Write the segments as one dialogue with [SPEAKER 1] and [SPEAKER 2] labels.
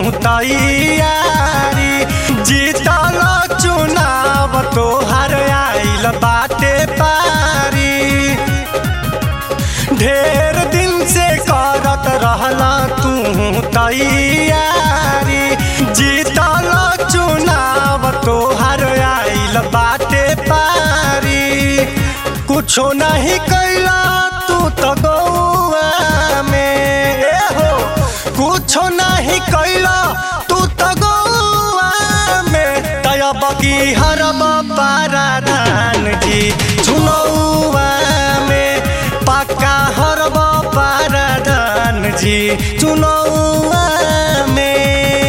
[SPEAKER 1] तैयारी जीतल चुनाव तोहर आइल बाटे पारी ढेर दिन से करत रहला तू तैयारी जीतल चुनाव तोहर आइल बाटे पारी कुछो नहीं कैला तू तो गौआ में ए हो कुछो नहीं कैला तू तो गौआ में तयब की हरब पाराधान जी चुनौआ में पक्का हरब पाराधान जी चुनौआ में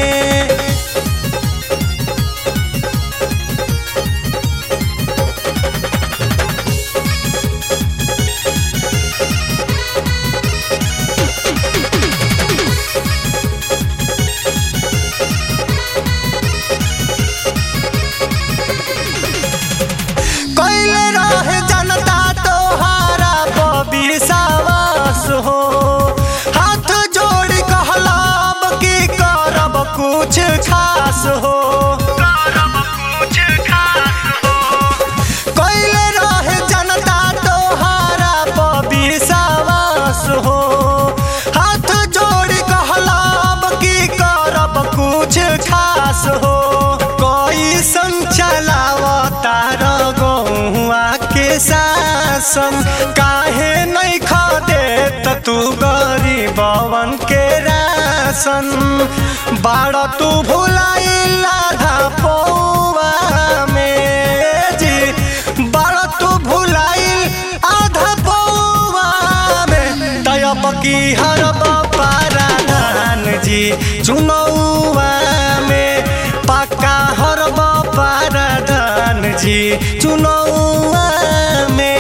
[SPEAKER 1] कैले रहे जनता तोहारा विश्वास हो हाथ जोड़ कहलाब की करब कुछ खास हो कैले रहे जनता तोहारा विश्वास हो हाथ जोड़ कहलाब की करब कुछ खास हो कैसन चलावतार गौआ के शासन काहे नहीं खदे त तू गरीबवन के राशन बाड़ तू भुलाइल आधा पौआ में जी बाड़ तू भुलाइल आधा पौआ में तयब की हरब पाराधान जी चुनौआ में पक्का हरब पाराधान जी चुनौआ में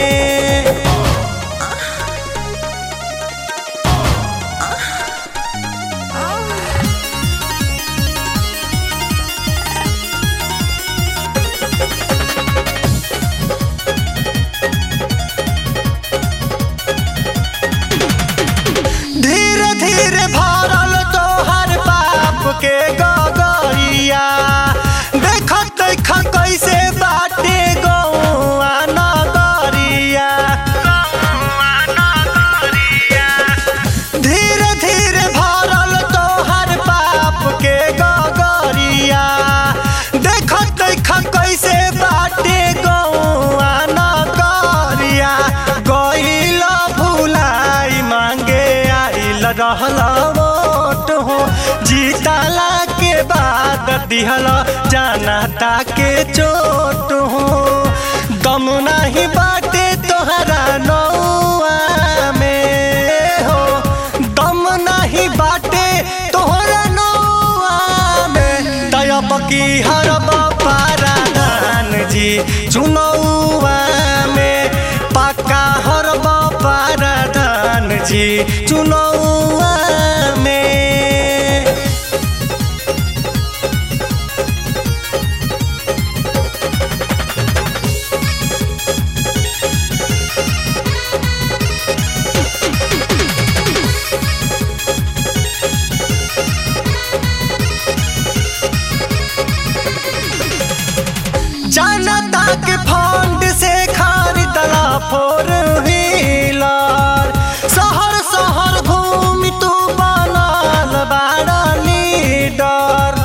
[SPEAKER 1] धीरे धीरे भरल तोहर बाप के गगरिया देखत देखत कैसे बाटे गौआ नगरिया धीरे धीरे भरल तोहर बाप के गगरिया देखत देखत कैसे बाटे गौआ नगरिया गइल भुलाई मांगे आइल रहल वोट हो जीतला के बाद दिहल जानता के चोट हो दम नहीं बाटे तोहरा नौआ में हो दम नहीं बाटे तोहरा नौआ में तयब की हरब पाराधान जी चुनौआ में पक्का हरब पाराधान जी चुनौआ में जनता के फंड से खरीदला फोर व्हीलर शहर शहर घूमी तू बनल बाड़ा लीडर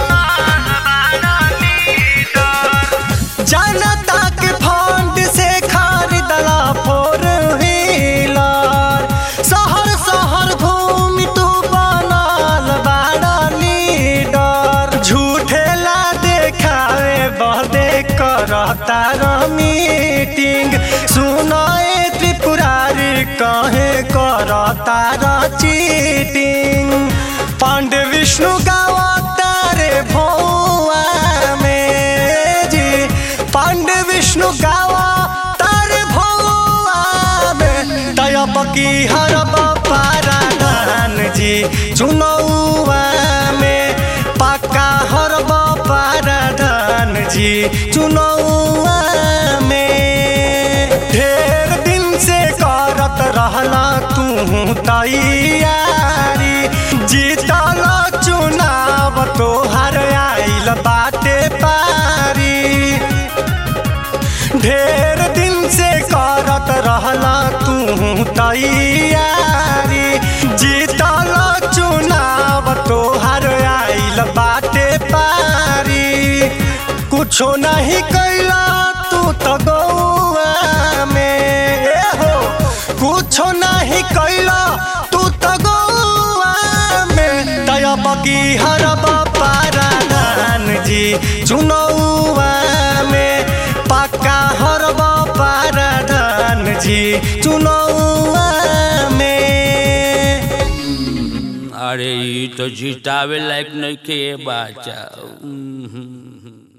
[SPEAKER 1] जनता के फंड से खरीदला फोर व्हीलर शहर शहर घूमी तू बनल बाड़ा लीडर झूठे ला देखावे बदे करता र मीटिंग सुनाए त्रिपुरारी कहे करता र चीटिंग पांडे विष्णु गावता रे भौआ में जी पांडे विष्णु गावा तारे भौआ में तयब की हरब पाराधान जी चुनौआ में पक्का हरब पाराधान जी चुनौआ में ढेर दिन से करत रहला तू तैयारी जीतल चुनाव तोहर आइल बाटे पारी ढेर दिन से करत रहला तू तैयारी जीतल चुनाव तोहर आइल बाटे पारी कुछो नहीं कैला तू तो गौआ में ए हो कुछो नहीं कैला तू तो गौआ में दया बगी हरब पारान जी चुनौआ में पक्का हरब पारान जी चुनौआ में
[SPEAKER 2] अरे ई तो जितावे लायक नहीं के बाचा